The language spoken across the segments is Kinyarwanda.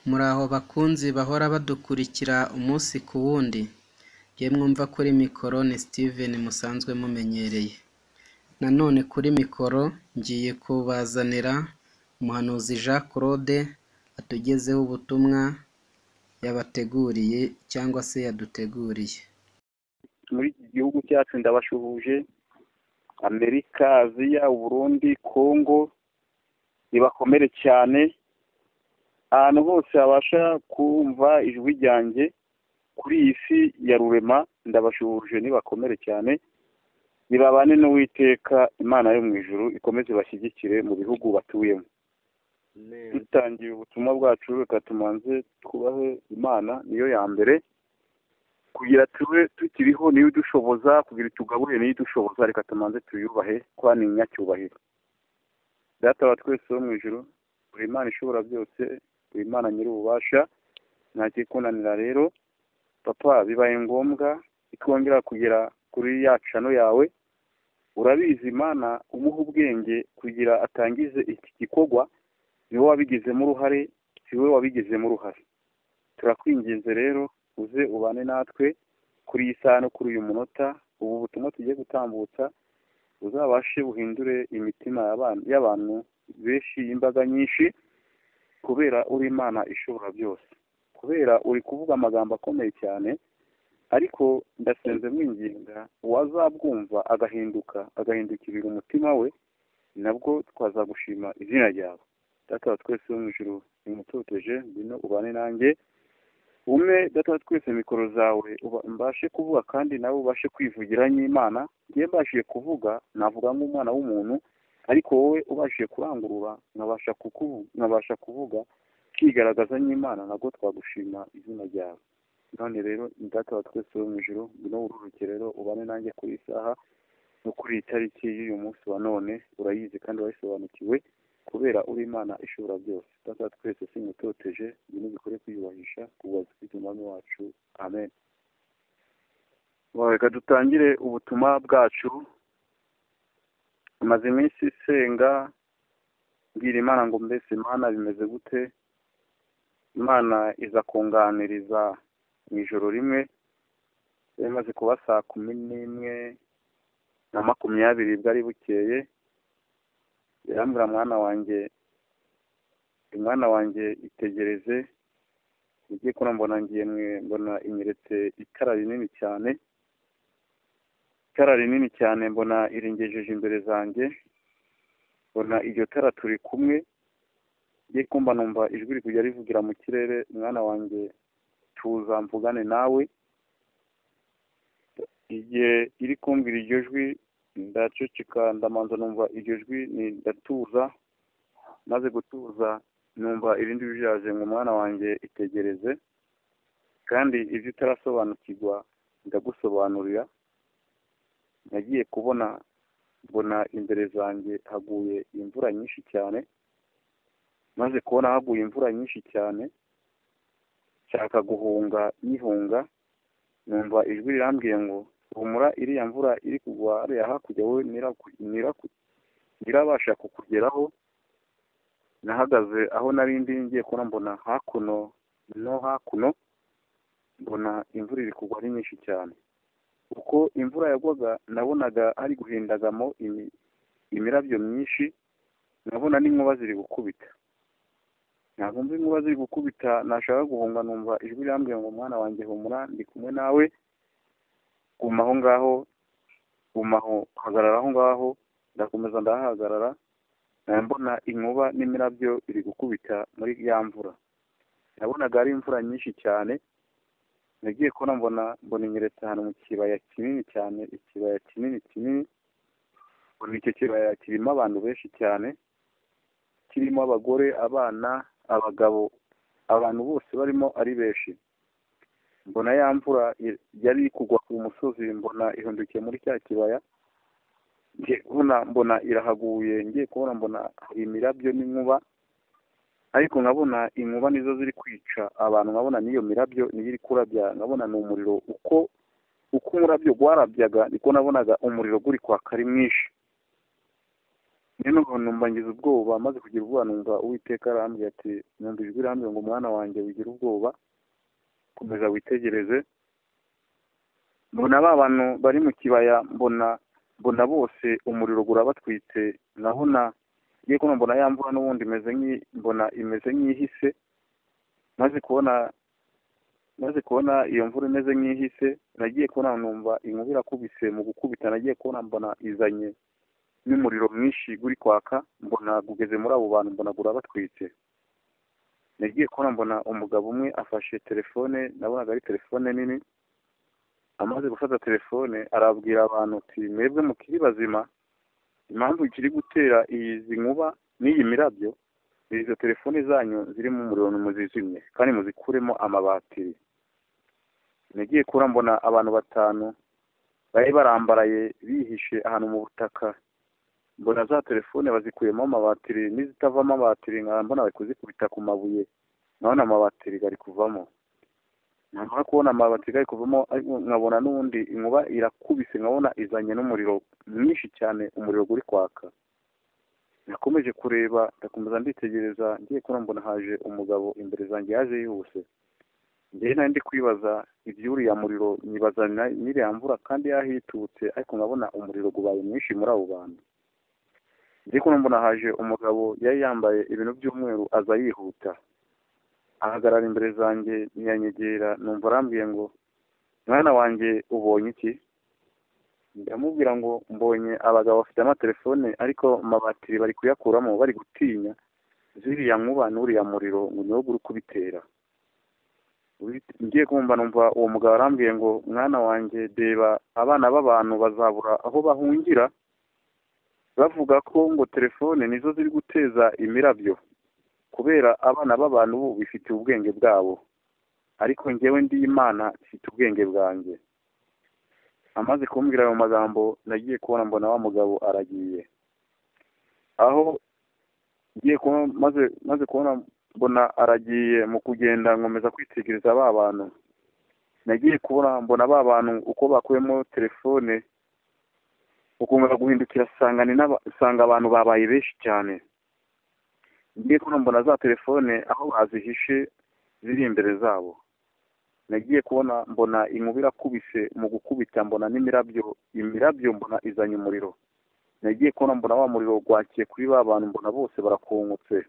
Muraho bakunzi bahora badukurikira umunsi ku wundi, yemwe umva kuri mikoro ni Steven musanzwe mumenyereye. Nanone kuri mikoro ngiye kubazanira umuhanuzi Jean Claude atugezaho ubutumwa yabateguriye cyangwa se yaduteguriye. muri iki gihugu cyacu ndabashuhuje amerika aziya uburundi kongo nibakomere cyane ahantu hose habasha kumva ijwi ryanjye kuri iyi si ya rurema ndabashuhuje nibakomere cyane nibabane n'uwiteka imana yo mu ijuru ikomeze ibashyigikire mu bihugu batuyemo dutangiye ubutumwa bwacu reka tumanze twubahe imana niyo ya mbere kugira tube tukiriho niyo idushoboza kugira tugaburire niyo idushoboza reka tumanze tuyubahe kuba ni inyacyubahiro data wa twese wo mu ijuru buri imana ishobora byose buri imana nyir'ububasha nta kikunanira rero papa bibaye ngombwa ikongera kugera kuri ya cano yawe urabizi imana umuha ubwenge kugira atangize iki gikorwa ni wowe wabigizemo uruhare si wowe wabigizemo uruhare turakwinginze rero uze ubane natwe kuri iyi saha no kuri uyu munota ubu butumwa tugiye gutambutsa uzabashe buhindure imitima y'abantu- y'abantu benshi y'imbaga nyinshi kubera uri imana ishobora byose kubera uri kuvuga amagambo akomeye cyane ariko ndasenze mwinginga uwazabwumva agahinduka agahindukirira umutima we nabwo twazagushima izina ryawe data wa twese wo mu ijuru nimutoteje ngwino ubane nanjye umwe data wa twese mikoro zawe uba- mbashe kuvuga kandi nawe ubashe kwivugira nk'imana njye mbashije kuvuga navuga nk'umwana w'umuntu ariko wowe ubashije kurangurura nkabasha kukuvu- nkabasha kuvuga kigaragaza nk'imana nabwo twagushima izina ryawe none rero ni data wa twese wo mu ijuru ngwino ururuke rero ubane nanjye kuri iyi saha no kuri iyi tariki y'uyu munsi wa none urayizi kandi urayisobanukiwe kubera uri imana ishobora byose data wa twese simutoteje ibintu bikore kwiyubahisha kubaza ufite umwami wacu amen Well, reka dutangire ubutumwa bwacu maze iminsi senga mbwira imana ngo mbese imana bimeze gute imana iza kunganiriza mu ijoro rimwe yari imaze kuba saa kumi n'imwe na makumyabiri bwari bukeye irambwira mwana wanjye mwana wanjye itegereze ugiye kubona mbona ngiye mwe- mbona inyeretse itara rinini cyane itara rinini cyane mbona irengejeje imbere zanjye mbona iryo tara turi kumwe ngiye kumva numva ijwi riri kujya rivugira mu kirere mwana wanjye tuza mvugane nawe igihe iri kumbwira iryo jwi ndaceceka ndamanza numva iryo jwi ni ndatuza maze gutuza numva irindi bijaje ngo mwana wanjye itegereze kandi ibyo utarasobanukirwa ndagusobanurira nagiye kubona mbona imbere zanjye haguye imvura nyinshi cyane maze kubona haguye imvura nyinshi cyane nshaka guhunga nyihunga numva ijwi rirambwiye ngo humura iriya mvura iri kugwa hariya hakurya wowe ntiraku- ntiraku- ntirabasha kukugeraho nahagaze aho nari ndi ngiye kubona mbona hakuno no hakuno mbona imvura iri kugwa ari nyinshi cyane uko imvura yagwaga nabonaga hari guhindagamo imi- imirabyo myinshi nkabona n'inkuba ziri gukubita ntabwo mva inkuba ziri gukubita nashaka guhunga numva ijwi rirambwira ngo mwana wanjye humura ndi kumwe nawe guma aho ngaho guma aho hagarara aho ngaho ndakomeza ndahahagarara nkaba mbona inkuba n'imirabyo iri gukubita muri ya mvura nabonaga ari imvura nyinshi cyane nagiye kubona mbona mbona inyeretse ahantu mu kibaya kinini cyane ikibaya kinini kinini mbona icyo kibaya kirimo abantu benshi cyane kirimo abagore abana abagabo abantu bose barimo ari benshi mbona ya mvura i- yari iri kugwa ku musozi mbona ihundukiye muri cya kibaya ngiye kubona mbona irahaguye ngiye kubona mbona hari imirabyo n'inkuba ariko nkabona inkuba nizo ziri kwica abantu nkabona n'iyo mirabyo niyo iri kurabya nkabona ni umuriro uko uko umurabyo warabyaga niko nabonaga umuriro guri kwaka ari mwinshi niyo mpamvu numva ngize ubwoba maze kugira ubwoba numva uwiteka arambwira ati numva ijwi rirambwira ngo umwana wanjye wigira ubwoba komeza witegereze mbona ba bantu bari mu kibaya mbona mbona bose umuriro urabatwitse nabona ngiye kubona mbona ya mvura n'ubundi imeze nk'i- mbona imeze nk'ihise maze kubona maze kubona iyo mvura imeze nk'ihise nagiye kubona numva inkuba irakubise mu gukubita nagiye kubona mbona izanye n'umuriro mwinshi guri kwaka mbona ugeze muri abo bantu mbona gurabatwitse nagiye kubona mbona umugabo umwe afashe telefone nabonaga ari telefone nini amaze gufata telefone arabwira abantu ati mwebwe mukiri bazima impamvu kiri gutera izi nkuba n'iyi mirabyo ni izo telefone zanyu zirimo umuriro muzizimye kandi muzikuremo amabatiri nagiye kubona mbona abantu batanu bari barambaraye bihishe ahantu mu butaka mbona za telefone bazikuyemo amabatiri n'izitavamo amabatiri nkaba mbona bari kuzikubita ku mabuye nkabona amabatiri ari kuvamo nkabona kubona amabatiri ari kuvamo ariko nkabona n'ubundi inkuba irakubise nkabona izanye n'umuriro mwinshi cyane umuriro uri kwaka nakomeje kureba ndakomeza nditegereza ngiye kubona mbona haje umugabo imbere zanjye yaje yihuse njyewe nari ndi kwibaza iby'uriya muriro nyibaza na- n'iriya mvura kandi yahitutse ariko nkabona umuriro ubaye mwinshi muri abo bantu ndi kubona mbona haje umugabo yari yambaye ibintu by'umweru aza yihuta ahagarara imbere zanjye ntiyanyegera numva arambwiye ngo mwana wanjye ubonye iki ndamubwira ngo mbonye abagabo bafite amatelefone ariko amabatiri bari kuyakuramo bari gutinya ziriya nkuba n'uriya muriro ngo niwo uri kubitera Ubi- ngiye kumva numva uwo mugabo arambwiye ngo mwana wanjye reba abana b'abantu bazabura aho bahungira bavuga ko ngo telefone nizo ziri guteza imirabyo kubera abana b'abantu ubu bifitiye ubwenge bwabo ariko njyewe ndi imana ifite ubwenge bwanjye amaze kumbwira ayo magambo nagiye kubona mbona wa mugabo aragiye aho ngiye kubona maze maze kubona mbona aragiye mu kugenda nkomeza kwitegereza ba bantu nagiye kubona mbona ba bantu uko bakuyemo telefone ukumva guhindukira sanga ni n'aba- sanga abantu babaye benshi cyane ngiye kubona mbona za telefone aho bazihishe ziri imbere zabo nagiye kubona mbona inkuba irakubise mu gukubita mbona n'imirabyo imirabyo mbona izanye umuriro nagiye kubona mbona wa muriro gwakiye kuri ba bantu mbona bose barakungutse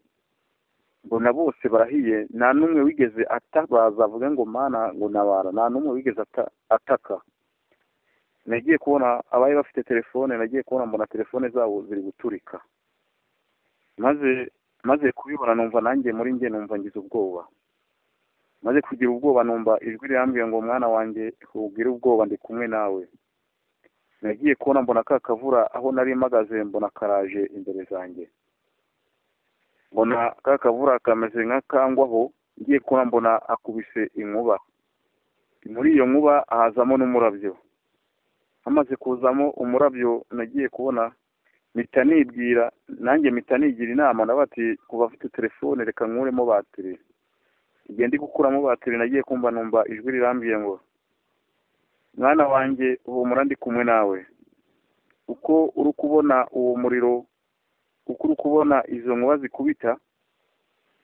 mbona bose barahiye nta n'umwe wigeze atabaza avuga ngo mana ngo nabara nta n'umwe wigeze ata- ataka nagiye kubona abari bafite telefone nagiye kubona mbona telefone zabo ziri guturika maze maze kubibona numva nanjye muri njye numva ngize ubwoba maze kugira ubwoba numva ijwi rirambwiye ngo mwana wanjye ntugire ubwoba ndi kumwe nawe nagiye kubona mbona ka kavura aho nari mpagaze mbona karaje imbere zanjye mbona ka kavura kameze nk'akangwaho ngiye kubona mbona akubise inkuba muri iyo nkuba hazamo n'umurabyo hamaze kuzamo umurabyo nagiye kubona mpita nibwira nanjye mpita nigira inama na bati ku bafite telefone reka nkuremo batiri igihe ndi gukuramo batiri nagiye kumva numva ijwi rirambwiye ngo mwana wanjye humura ndi kumwe nawe uko uri kubona uwo muriro uko uri kubona izo nkuba zikubita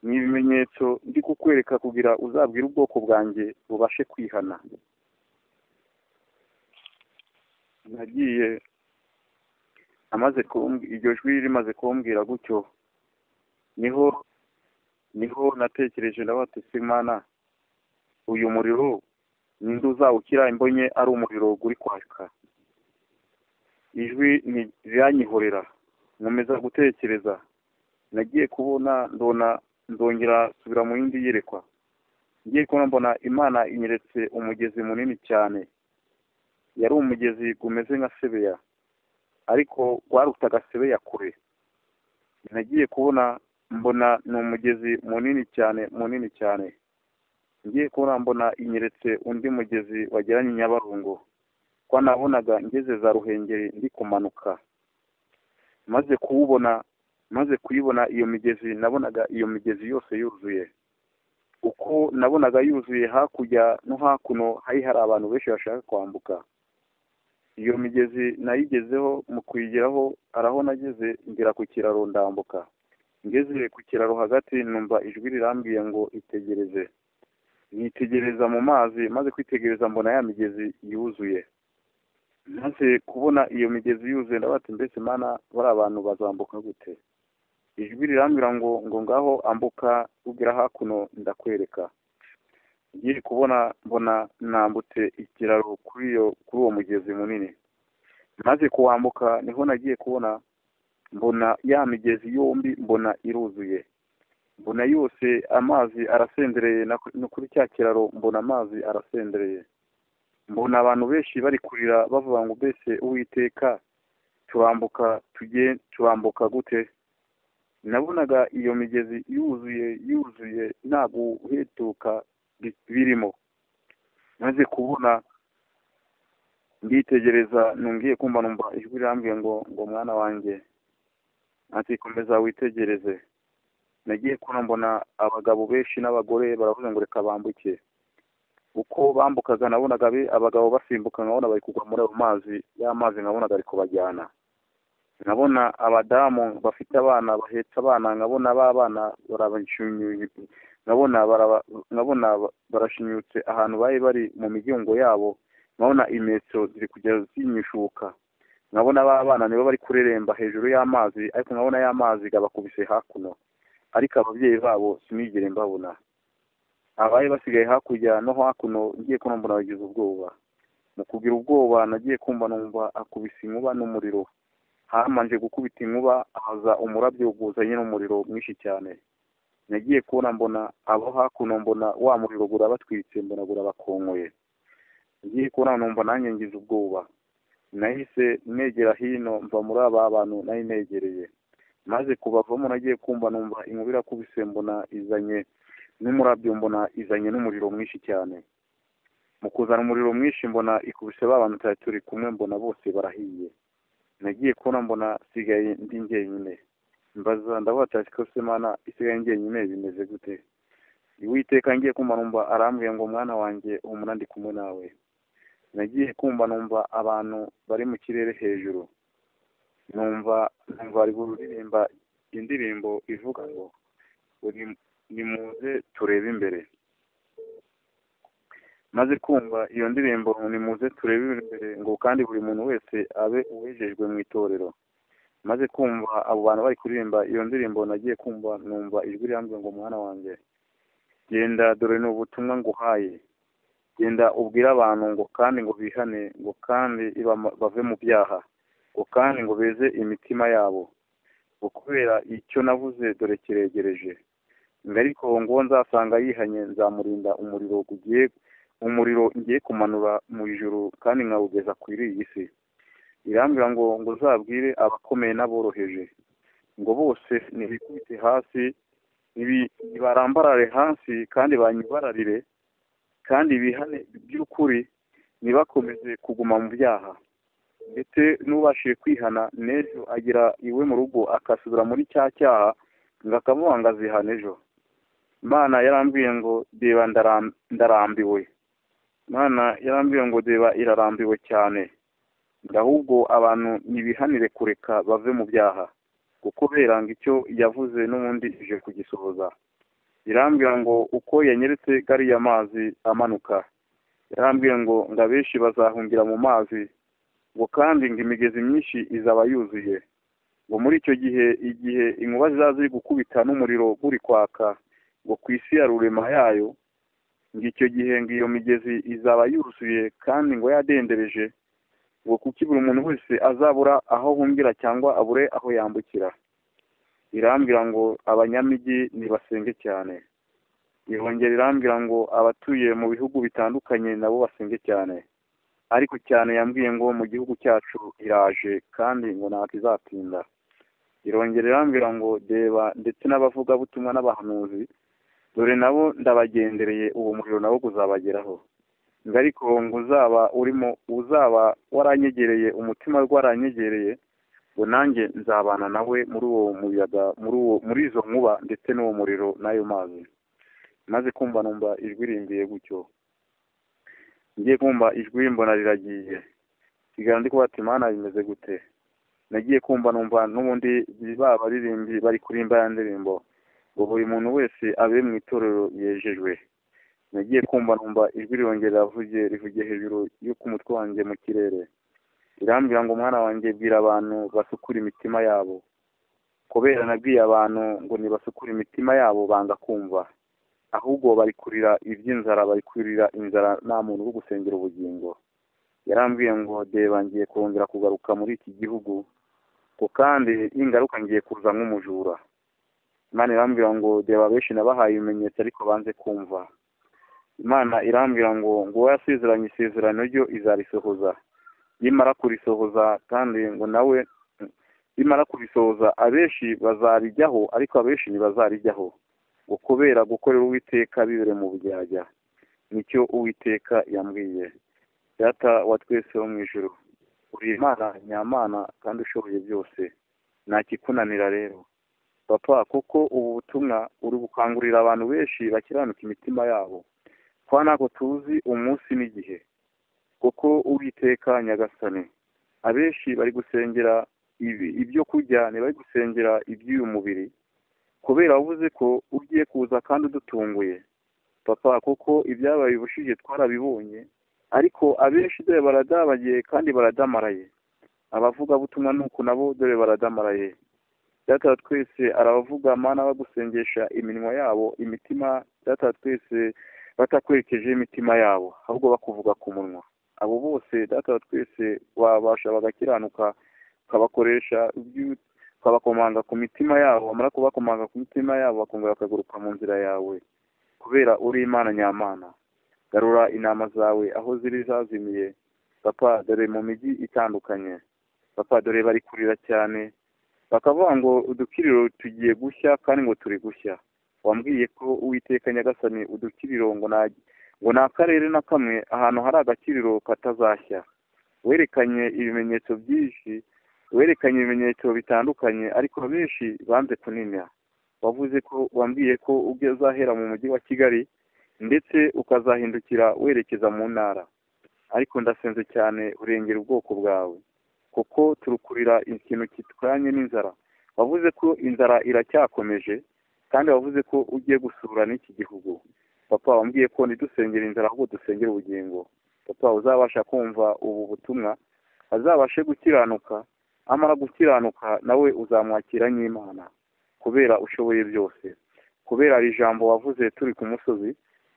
ni ibimenyetso ndi kukwereka kugira uzabwire ubwoko bwanjye bubashe kwihana nagiye amaze kumb- iryo jwi rimaze kumbwira gutyo niho niho natekereje ndabati simana uyu muriro ninde uzawukira imbonye ari umuriro uri kwaka ijwi ni- riranyihorera nkomeza gutekereza nagiye kubona ndona ndongera nsubira mu yindi yerekwa ngiye kubona mbona imana inyeretse umugezi munini cyane yari umugezi umeze nka sebeya ariko warutaga sebeya kure nagiye kubona mbona ni umugezi munini cyane munini cyane ngiye kubona mbona inyeretse undi mugezi wageranye i nyabarongo ko nabonaga ngeze za ruhengeri ndi kumanuka maze kuwubona maze kuyibona iyo migezi nabonaga iyo migezi yose yuzuye uko nabonaga yuzuye hakurya no hakuno hari hari abantu benshi bashaka kwambuka iyo migezi nayigezeho mu kuyigeraho hari aho nageze ngera ku kiraro ndambuka ngeze ku kiraro hagati numva ijwi rirambwiye ngo itegereze nitegereza mu mazi maze kwitegereza mbona ya migezi yuzuye maze kubona iyo migezi yuzuye ndabati mbese mana bariya abantu bazambuka gute ijwi rirambwira ngo ngo ngaho ambuka ubwira hakuno ndakwereka ngiye kubona mbona nambutse ikiraro kuri iyo kuri uwo mugezi munini maze kuwambuka niho nagiye kubona mbona ya migezi yombi mbona iruzuye mbona yose amazi arasendereye no kuri cya kiraro mbona amazi arasendereye mbona abantu benshi bari kurira bavuga ngo mbese uwiteka turambuka tujye turambuka gute nabonaga iyo migezi yuzuye yuzuye nta guhetuka birimo maze kubona nditegereza ntungiye kumva numva ijwi rirambwiye ngo ngo mwana wanjye ati komeza witegereze nagiye kubona mbona abagabo benshi n'abagore baravuze ngo reka bambuke uko bambukaga nabonaga abagabo basimbuka nkabona bari kugwa muri ayo mazi ya mazi nkabonaga ari kubajyana nkabona abadamu bafite abana bahetse abana nkabona ba bana nkabona nkabona barashinyutse ahantu bari bari mu migongo yabo nkabona imetso ziri kujya zinyishuka nkabona ba bana nibo bari kureremba hejuru y'amazi ariko nkabona y'amazi gabakubise hakuno ariko ababyeyi babo sinigere mbabona abari basigaye hakurya no hakuno ngiye kubona mbona bagize ubwoba mu kugira ubwoba nagiye kumva numva akubise inkuba n'umuriro hamanje gukubita inkuba haza umurabyo wuzanye n'umuriro mwinshi cyane nagiye kubona mbona abo hakuno mbona wa muriro gurabatwitse mbona gurabakongoye ngiye kubona numva nanjye ngize ubwoba nahise negera hino mva muri aba bantu nari negereye maze kubavamo nagiye kumva numva inkubira kubise mbona izanye n'umurabyo mbona izanye n'umuriro mwinshi cyane mu kuzana umuriro mwinshi mbona ikubise ba bantu tutari turi kumwe mbona bose barahiye nagiye kubona mbona sigaye ndi njyenyine mbaza ndavuga ati kose mana isigaye njyenyine bimeze gute iwiteka ngiye kumva numva arambwiye ngo mwana wanjye humura ndi kumwe nawe nagiye kumva numva abantu bari mu kirere hejuru numva numva ari kuririmba indirimbo ivuga ngo nimuze turebe imbere maze kumva iyo ndirimbo nimuze turebe imbere ngo kandi buri muntu wese abe uwejejwe mu itorero maze kumva abo bantu bari kuririmba iyo ndirimbo nagiye kumva numva ijwi rirambye ngo mwana wanjye genda dore ni ubutumwa nguhaye genda ubwire abantu ngo kandi ngo bihane ngo kandi bave mu byaha ngo kandi ngo beze imitima yabo ngo kubera icyo navuze dore kiregereje ariko ngo nzasanga yihanye nzamurinda umuriro ugiye umuriro ngiye kumanura mu ijoro kandi nkawugeza kuri iyi si irambwira ngo ngo uzabwire abakomeye n'aboroheje ngo bose ntibikubite hasi ntibarambarare hasi kandi banyibararire kandi bihane by'ukuri ntibakomeze kuguma mu byaha ndetse n'ubashije kwihana n'ejo agira iwe mu rugo akasubira muri cya cyaha ngo akamuha ngo azihane ejo mwana yarambwiye ngo deba ndarambiwe mwana yarambwiye ngo deba irarambiwe cyane ahubwo abantu ntibihanire kureka bave mu byaha kuko beranga icyo yavuze n'ubundi ije kugisohoza irambwira ngo uko yanyeretse gariya mazi amanuka yarambwira ngo ngo abenshi bazahungira mu mazi ngo kandi ngo imigezi myinshi izaba yuzuye ngo muri icyo gihe igihe inkuba ziba ziri gukubita n'umuriro uri kwaka ngo ku isi ya rurema yayo ngo icyo gihe ngo iyo migezi izaba yuzuye kandi ngo yadendereje ngo kuko buri umuntu wese azabura aho ahungira cyangwa abure aho yambukira irambwira ngo abanyamijyi ntibasenge cyane irongera irambwira ngo abatuye mu bihugu bitandukanye nabo basenge cyane ariko cyane yambwiye ngo mu gihugu cyacu iraje kandi ngo ntabwo izatinda irongera irambwira ngo deba ndetse n'abavugabutumwa n'abahanuzi dore nabo ndabagendereye uwo muriro nawo uzabageraho ngo ariko ngo uzaba urimo uzaba waranyegereye umutima waranyegereye ngo nanjye nzabana nawe muri uwo muyaga muri uwo muri izo nkuba ndetse n'uwo muriro n'ayo mazi maze kumva numva ijwi rimbiye gutyo ngiye kumva ijwi mbona riragiye nsigara ndi kubata imana bimeze gute nagiye kumva numva n'ubundi baba baririmbyi bari kurimba ya ndirimbo ngo buri muntu wese abe mu itorero yejejwe nagiye kumva numva ijwi rirongera rivugiye rivugiye hejuru y'uko umutwe wanjye mu kirere irambwira ngo umwana wanjye bwira abantu basukura imitima yabo kubera nabwiye abantu ngo ntibasukure imitima yabo banga kumva ahubwo bari kurira iby'inzara bari kurira inzara nta muntu uri gusengera ubugingo yarambwiye ngo deba ngiye kongera kugaruka muri iki gihugu ngo kandi ingaruka ngiye kuza nk'umujura imana irambwira ngo deba benshi nabahaye ibimenyetso ariko banze kumva imana irambwira ngo ngo yasezeranye isezerano ryo izarisohoza yimara kurisohoza kandi ngo nawe nimara kubisohoza abenshi bazarijyaho ariko abenshi ntibazarijyaho ngo kubera gukorera uwiteka bibere mu bujyajya nicyo uwiteka yambwiye data wa twese wo mu ijoro uri imana nyamana kandi ushoboye byose nta kikunanira rero papa kuko ubu butumwa uri gukangurira abantu benshi bakiranuka imitima yabo kwa ntabwo tuzi umunsi n'igihe kuko uwiteka nyagasane abenshi bari gusengera ibyo kurya ntibari gusengera iby'uyu mubiri kubera wavuze ko ugiye kuza kandi udutunguye papa kuko ibyabaye ubushize twarabibonye ariko abenshi dore baradabagiye kandi baradamaraye abavugabutumwa ni uku nabo dore baradamaraye data twese arabavuga mana bagusengesha iminwa yabo imitima data twese batakwerekeje imitima yabo ahubwo bakuvuga ku munwa abo bose data twese wabasha bagakiranuka ukabakoresha ukabakomanga ku mitima yabo bamara kubakomanga ku mitima yabo bakongera bakagaruka mu nzira yawe kubera uri imana nyamana garura inama zawe aho ziri zazimiye papa dore mu mijyi itandukanye papa dore bari kurira cyane bakavuga ngo udukiriro tugiye gushya kandi ngo turi gushya wambwiye ko uwiteka nyagasani udukiriro ngo ngo nta karere na kamwe ahantu hari agakiriro katazashya werekanye ibimenyetso byinshi werekanye ibimenyetso bitandukanye ariko benshi banze kunina wavuze ko wambwiye ko ubwo uzahera mu mujyi wa kigali ndetse ukazahindukira werekeza mu ntara ariko ndasenze cyane urengera ubwoko bwawe kuko turukurira ikintu kitwanye n'inzara wavuze ko inzara iracyakomeje kandi wavuze ko ugiye gusura n'iki gihugu papa wambwiye ko ntidusengere inzara ahubwo dusengere ubugingo papa uzabasha kumva ubu butumwa azabashe gukiranuka amara gukiranuka nawe uzamwakira nk'imana kubera ushoboye byose kubera iri jambo wavuze turi ku musozi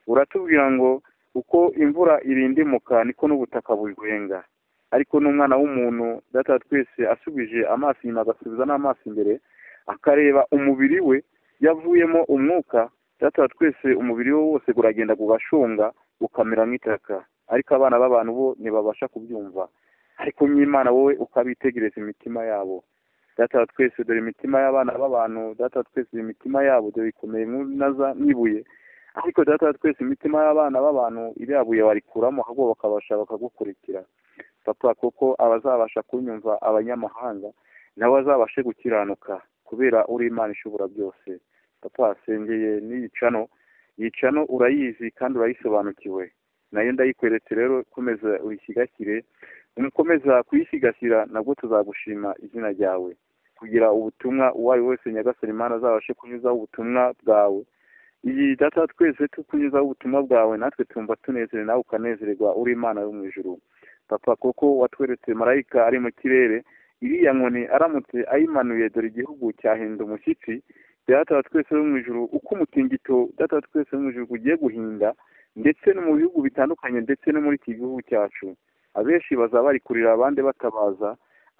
uratubwira ngo uko imvura irindimuka niko n'ubutaka bugwenga ariko n'umwana w'umuntu data twese asubije amaso inyuma agasubiza n'amaso imbere akareba umubiri we yavuyemo umwuka data twese umubiri we wose uragenda ugashunga ukamera nk'itaka ariko abana b'abantu bo ntibabasha kubyumva ariko nk'imana wowe ukabitegereza imitima yabo data twese dore imitima y'abana b'abantu data twese imitima yabo dore ikomeye n'ibuye ariko data twese imitima y'abana b'abantu iriya buye barikuramo ahubwo bakabasha bakagukurikira papa kuko abazabasha kunyumva abanyamahanga nabo bazabashe gukiranuka kubera uri imana ishobora byose papa asengeye n'iyicano yicano urayizi kandi urayisobanukiwe nayo ndayikweretse rero komeza uyisigasire nikomeza kuyisigasira nabwo tuzagushima izina ryawe kugira ubutumwa uwo ari we wese nyagasani imana azabashe kunyuzaho ubutumwa bwawe iyi data twese tukunyuzaho ubutumwa bwawe natwe tumva tunezere nawe ukanezererwa uri imana yo mu ijuru papa kuko watweretse marayika ari mu kirere iriya nkoni aramutse ayimanuye dore igihugu cyahinda umushyitsi data twese wo mu ijuru uko umutingito data twese wo mu ijuru ugiye guhinda ndetse no mu bihugu bitandukanye ndetse no muri iki gihugu cyacu abenshi bazaba bari kurira abandi batabaza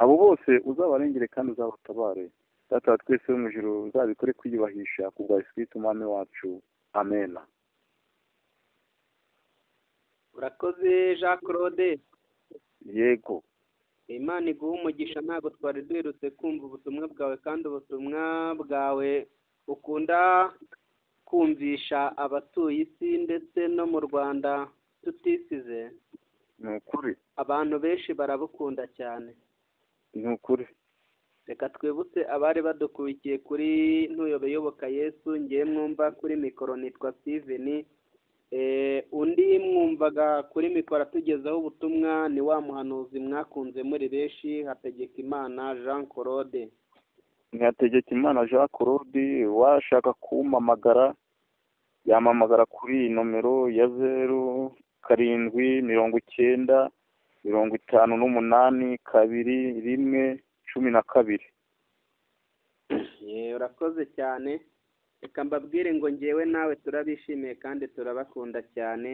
abo bose uzabarengere kandi uzabatabare data twese mu ijoro uzabikore kwiyubahisha ku bwa sikiriti umwami wacu amena urakoze jean claude yego imana iguha umugisha ntabwo twari duherutse kumva ubutumwa bwawe kandi ubutumwa bwawe ukunda kumvisha abatuye isi ndetse no mu rwanda tutisize ni ukuri abantu benshi barabukunda cyane ni ukuri reka twibutse abari badukurikiye kuri ntuyobeyoboka yesu ngiye mwumva kuri mikoro nitwa steven undi mwumvaga kuri mikoro atugezaho ubutumwa ni wa muhanuzi mwakunze muri benshi hategekimana jean claude ntihategekimana jean claude washaka kumpamagara yamamagara kuri iyi nomero ya zeru karindwi mirongo icyenda mirongo itanu n'umunani kabiri rimwe cumi na kabiri Yeee, urakoze cyane reka mbabwire ngo ngewe nawe turabishimiye kandi turabakunda cyane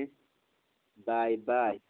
bayi bayi